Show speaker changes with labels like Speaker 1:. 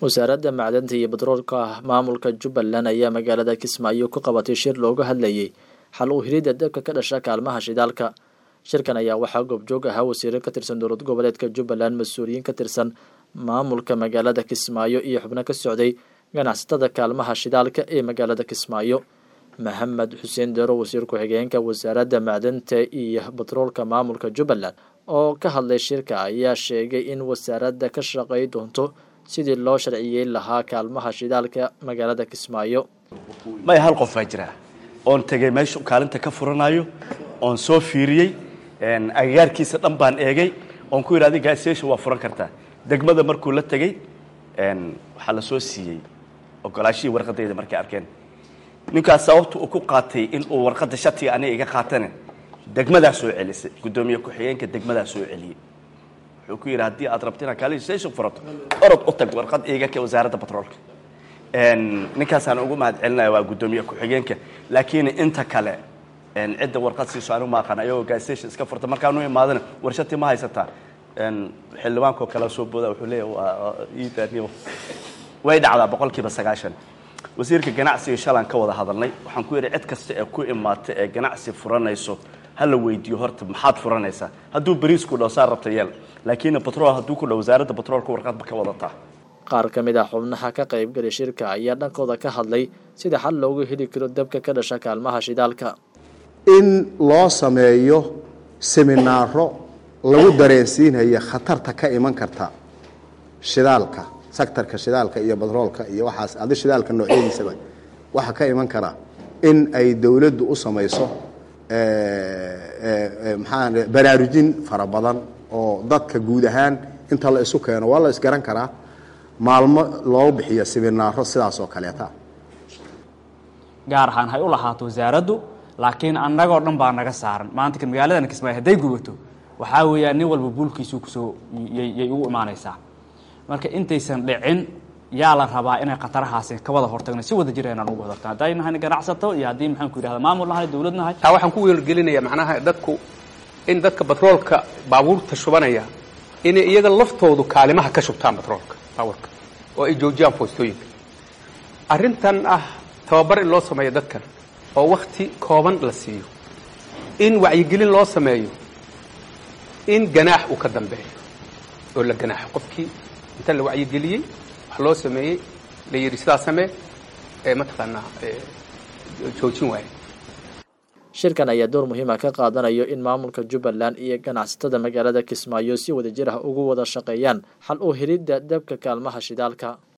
Speaker 1: wasaaradda macdanta iyo batroolka maamulka jubbaland ayaa magaalada kismaayo ku qabatay shir looga hadlayay xal u helidda dabka ka dhasha kaalmaha shidaalka shirkan ayaa waxaa goobjoog ahaa wasiiro ka tirsan dowlad goboleedka jubbaland mas-uuliyiin ka tirsan maamulka magaalada kismaayo iyo xubno ka socday ganacsatada kaalmaha shidaalka ee magaalada kismaayo maxamed xuseen dero wasiir ku-xigeenka wasaaradda macdanta iyo batroolka maamulka jubbaland oo ka hadlay shirka ayaa sheegay in wasaaradda ka shaqey doonto sidii loo sharciyeyn lahaa kaalmaha shidaalka magaalada kismaayo
Speaker 2: may hal qof baa jira oon tegey meeshu kaalinta ka furanayo oon soo fiiriyey agagaarkiisa dhan baan eegay oon ku yidhi adi gaasation waa furan kartaa degmada markuu la tegey waxaa la soo siiyey ogolaashihii warqadayda markay arkeen ninkaas sababta uu ku qaatay in uu warqadda shatiga aniga iga qaatane degmadaa soo celisay guddoomiye ku-xigeenka degmadaa soo celiyey wuxuu ku yidhi haddii aad rabto inaad kaalstation furato orod u tag warqad iiga ka wasaaradda batroolka ninkaasaan ugu mahad celinaya waa guddoomiye ku-xigeenka laakiin inta kale cidda warqad siiso anigu ma aqaan ayagoo gasstation iska furta markaanu imaadana warshati ma haysataa xildhibaankoo kale soo booda wuxuu leeyahay way dhacdaa boqolkiiba sagaashan wasiirka ganacsiga shalaan ka wada hadalnay waxaan ku yidhi cid kasta ee ku imaata ee ganacsi furanayso ha la weydiiyo horta maxaad furanaysaa hadduu beriisku dhaw saa rabta yeel laakiin batrool hadduu ku dhaw wasaaradda batroolka warqadba ka wadataa
Speaker 1: qaar ka mid ah xubnaha ka qaybgalay shirka ayaa dhankooda ka hadlay sida xal loogu heli karo dabka ka dhasha kaalmaha shidaalka
Speaker 3: in loo sameeyo seminaaro lagu dareensiinayo khatarta ka iman karta shidaalka sectorka shidaalka iyo batroolka iyo waxaas adi shidaalka noocyadiisaba waxaa ka iman kara in ay dowladdu u samayso maxaa baraarujin fara badan oo dadka guud ahaan inta la isu keeno waa la isgaran karaa maalmo loo bixiyo siminaaro sidaas oo kaleeta
Speaker 4: gaar ahaan hay u lahaato wasaaraddu laakiin annagoo dhan baa naga saaran maanta kan magaaladan kismaayo hadday gubato waxaa weeyaan nin walba buulkiisuu kusoo yay ugu imaanaysaa marka intaysan dhicin yaa la rabaa inay khatarahaasi ka wada hortagno si wada jir inaan ugu hortagno hadday nahay ganacsato iyo haddii maxaan ku yidhahda maamul nahay dawlad nahay
Speaker 5: taa waxaan ku weelgelinaya macnaha dadku in dadka batroolka baabuurta shubanaya inay iyaga laftoodu kaalimaha ka shubtaan batroolka baabuurka oo ay joojiyaan foostooyinka arrintan ah tababar in loo sameeyo dadkan oo wakti kooban la siiyo in wacyigelin loo sameeyo in ganaax uu ka dambeeyo oo la ganaaxo qofkii inta la wacyigeliyey wax loo sameeyey la yidhi sidaa samee ee mataqaanaa joojin waaye
Speaker 1: shirkan ayaa door muhiima ka qaadanayo in maamulka jubbaland iyo ganacsatada magaalada kismaayo si wada jir ah ugu wada shaqeeyaan xal u helidda dabka kaalmaha shidaalka